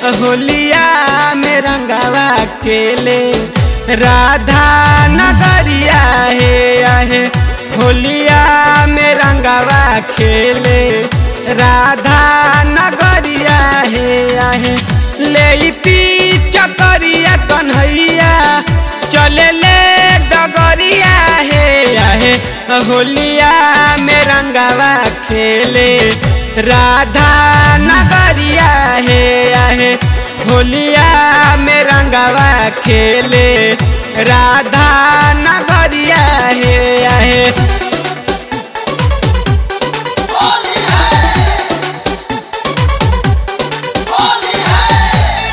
होलिया में रंगावा खेले राधा नगरिया हे आहे होलिया में रंगावा खेले राधा नगरिया हे आहे ले पी चकरिया कन्हैया चले ले डगरिया हे आहे होलिया में रंगावा खेले राधा नगरिया हे आहे होलिया में रंगावा खेले राधा नगरिया हे आहे होली है होली है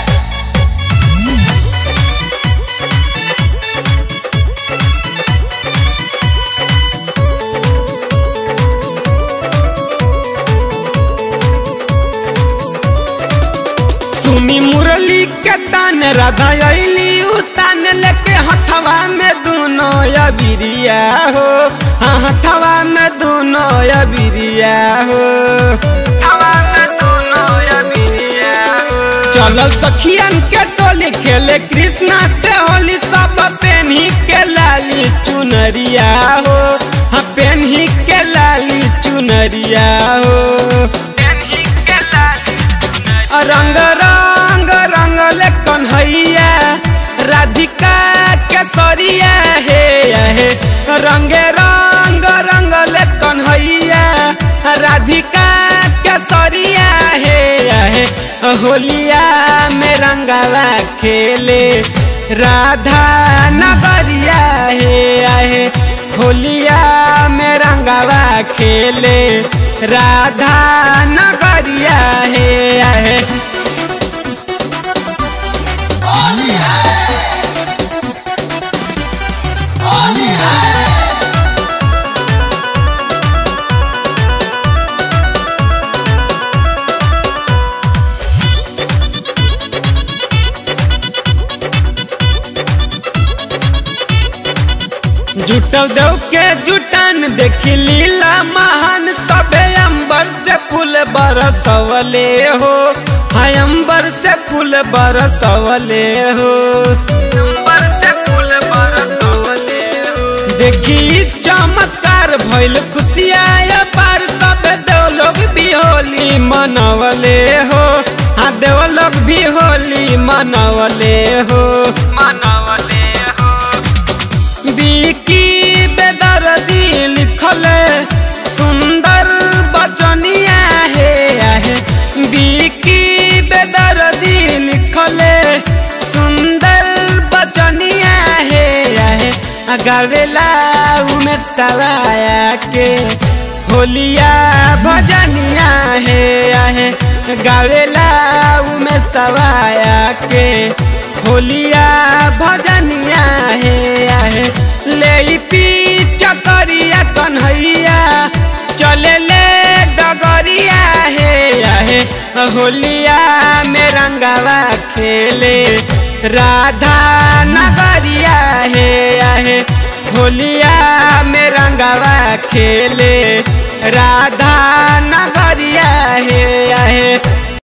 सुमी मुरली के तान राधा अली उतान लेके हथवा में दोनों अबिरिया हो हाँ हथवा में दोनों अबिरिया हो हथवा में दोनों अबिरिया हो चलल सखियन के टोली खेले कृष्णा से होली सब पेन्ही के लाली चुनरिया हो हाँ पेन्ही के लाली चुनरिया हो पेन्ही के लाली रंग रंग रंग ले कन्हैया राधिका केसरिया हे हे रंग रंग रंग ले कन्हैया राधिका केसरिया हे हे होलिया में रंगवा खेले राधा नगरिया हे आहे होलिया में रंगवा खेले राधा नगरिया हे आहे होली है होली है जुटल देव के जुटान देखी लीला महान सबे अंबर से फूल बरसवले हो हाय अंबर से फूल बरसवले हो अंबर से फूल बरसवले हो देखी चमत्कार भइल खुशिया पार सब देव लोग भी होली मनवले हो हाँ देव लोग भी होली मनवले हो मनवले हो बिकी बेदर्दी लिखल सुंदर बचनिया हे आहे बिकी बेदर्दी लिखल सुंदर बचनिया हे आहे गावेला उमे सवाया के होलिया भजनिया हे आहे गावेला उमे सवाया के होलिया भजनिया हे आहे ले पी चकरिया कन्हैया चले ले डगरिया हे आहे होलिया में रंगवा खेले राधा नगरिया हे आहे होलिया में रंगवा खेले राधा